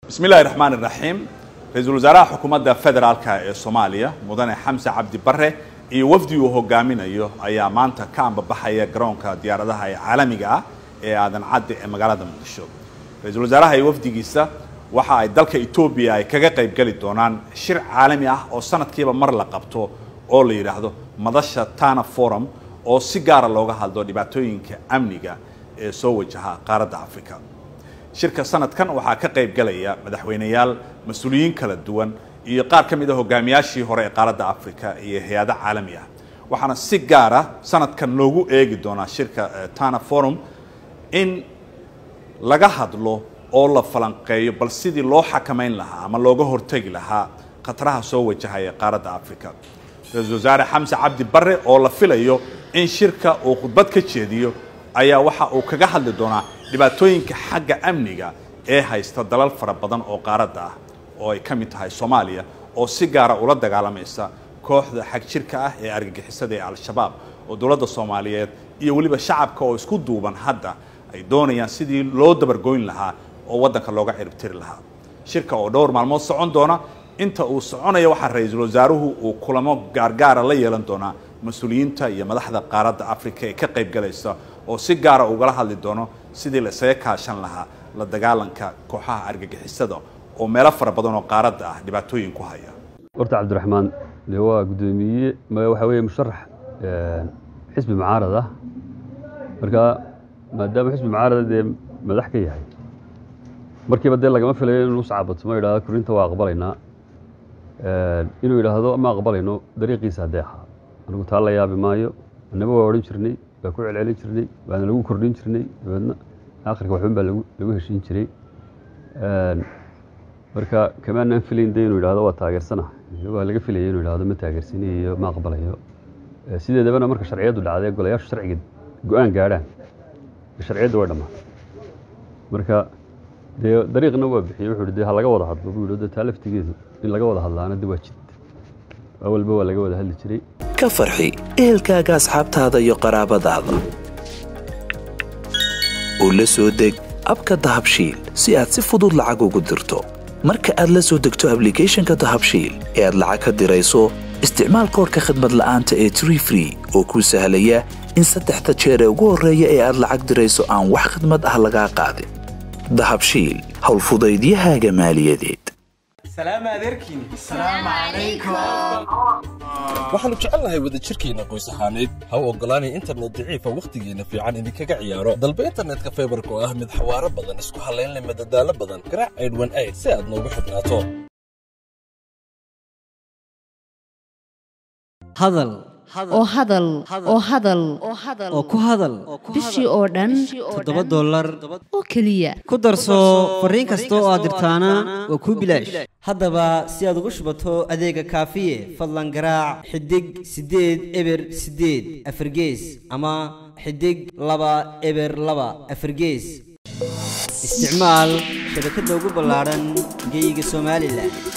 bismi illahi raxmaan iraxiim ra-iisul wasaaraha xukuumadda federaalka ee soomaaliya mudane xamse cabdi bare iyo wafdi uu hogaaminayo ayaa maanta ka ambabaxaya garoonka diyaaradaha ee caalamiga ah ee aadan cadde ee magaalada muqdisho ra-iisul wasaaraha iyo wafdigiisa waxa ay dalka etoobiya ay kaga qayb geli doonaan shir caalami ah oo sanadkiiba mar la qabto oo la yidhaahdo madasha tana forum oo si gaara looga hadlo dhibaatooyinka amniga ee soo wajaha qaaradda africa shirka sanadkan waxaa ka qayb galaya madaxweyneyaal mas-uuliyiin kala duwan iyo qaar ka mid a hogaamiyaashii hore ee qaaradda africa iyo hay-ado caalami ah waxaana si gaara sanadkan loogu eegi doonaa shirka tana forum in laga hadlo oo la falanqeeyo bal sidii loo xakamayn lahaa ama looga hortegi lahaa khataraha soo wajahaya qaaradda africa ra-iisul wasaare xamse cabdi bare oo la filayo in shirka uu khudbad ka jeediyo ayaa waxa uu kaga hadli doonaa dhibaatooyinka xagga amniga ee haysta dalal fara badan oo qaaradda ah oo ay ka mid tahay soomaaliya oo si gaara ula dagaalamaysa kooxda xag jirka ah ee argagixisada ee al-shabaab oo dowladda soomaaliyeed iyo weliba shacabka oo isku duuban hadda ay doonayaan sidii loo dabargoyn lahaa oo waddanka looga ciribtiri lahaa shirka oo dhowr maalmood socon doona inta uu soconaya waxaa ra-iisul wasaaruhu uu kulamo gaargaara la yeelan doonaa mas-uuliyiinta iyo madaxda qaaradda africa ee ka qayb galaysa oo si gaara ugala hadli doono sidii la isaga kaashan lahaa la dagaalanka kooxaha argagixisada oo meelo fara badan oo qaaradda ah dhibaatooyin ku haya horta cabdiraxmaan de waa guddoomiye waxaa weeye musharax xisbi mucaarad ah marka maadaama xisbi mucaarada dee madax ka yahay markiiba dee lagama filayo inuu uscaabato ma yidhahdo kurinta waa aqbalaynaa inuu yidhaahdo ma aqbalayno dariiqiisa adeexa anigu taa la yaabi maayo annaba waa odhan jirnay waa ku celcelin jirnay waana lagu kordhin jirnay dabeedna akhirka waxban baa lagu heshiin jiray marka kamaanaan filayn de inuu yidhahdo waa taageersana waa laga filaya inuu yidhahdo ma taageersanayo ma aqbalayo sideedabana marka sharciyaddu dhacday golayaashu sharciga go-aan gaadhaan sharciyadda way dhammaatay marka dee dariiqna waa bixiyey wuxuu de ha laga wada hadlo buu yidhi taa laftigeedu in laga wada hadlaana de waa jid awalba waa laga wada hadli jiray ka farxi ehelkaaga asxaabtaada iyo qaraabadaada u la soo deg abka dahabshiil si aad si fudud lacag ugu dirto marka aad la soo degto ablicathonka dahabshiil ee aad lacag ka dirayso isticmaal koorka khadmad la'aanta ee tree free oo kuu sahlaya in saddexda jeer ee ugu horreeya ee aad lacag dirayso aan wax khadmad ah lagaa qaadin dahabshiil howlfudaydiyahaaga maaliyadeed waxaannu jecelnahay wadajirkeenna qoys ahaaneed ha u oggolaanay internet daciifa wakhtigeenna fiican idinkaga ciyaaro dalba internetka faybarka oo ah mid xawaaro badan isku hallaynle madadaalo badan garaac aydhwan ayd si aad noogu xidhnaato hadal oo hadal oo hadal oo ku hadal bishii oo dhan toddoba dollar oo keliya ku darso fariin kasta oo aad dirtaana waa kuu bilaash haddaba si aad ugu shubato adeega kaafiye fadlan garaac xidig siddeed eber siddeed afargees ama xidig laba eber laba afargees isticmaal shabakadda ugu ballaadhan geeyiga somalilan